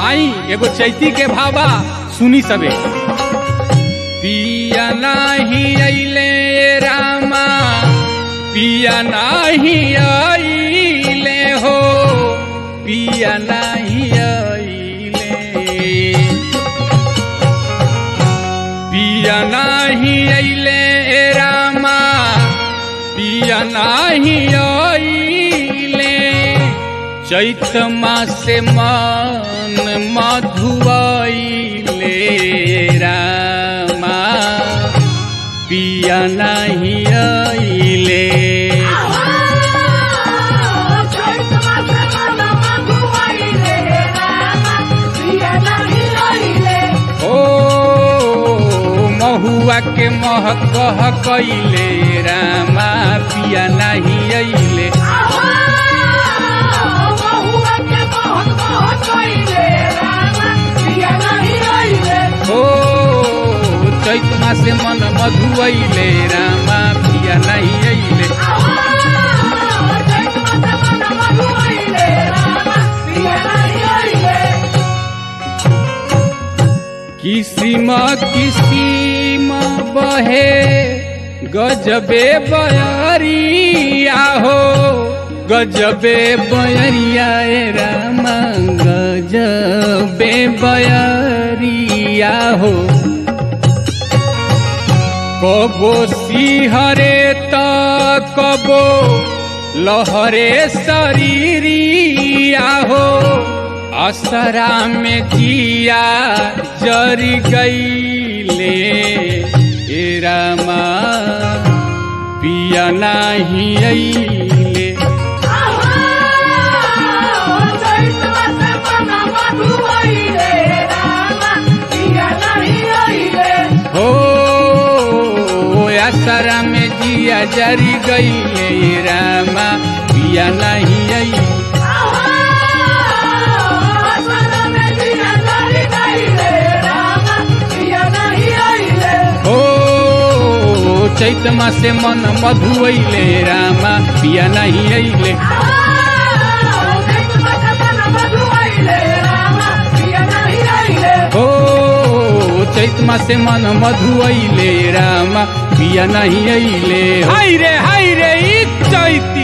आई एगो चैती के भावा सुनी सबे पिया नाही अइले रामा पिया नाही अइले हो पिया नाही अइले पिया नाही अइले रामा पिया नाही अइले चैत मासे मन मधुआइले रामा पिया नाही अइले ओ महुआ के महक कह कैले रामा पिया नाही अइले ओ चैत मासे मन मधुआइले रामा पिया नाही अइले किसिम किसिम बहे गजबे बयरिया हो गजबे बयरिया ए रामा गजबे बयरिया हो कबो सिहरे त कबो लहरे शरीरिया हो असरा में जिया जरी गईले ए रामा पिया नाही अइले हो असरा में जिया जरी गईले ए रामा पिया नाही अइले ओ चैत मासे मन मधुअले रामा पिया नहीं अइले ओ चैत मासे मन मधुअले रामा पिया नहीं अइले हाय रे हाय रे ई चैती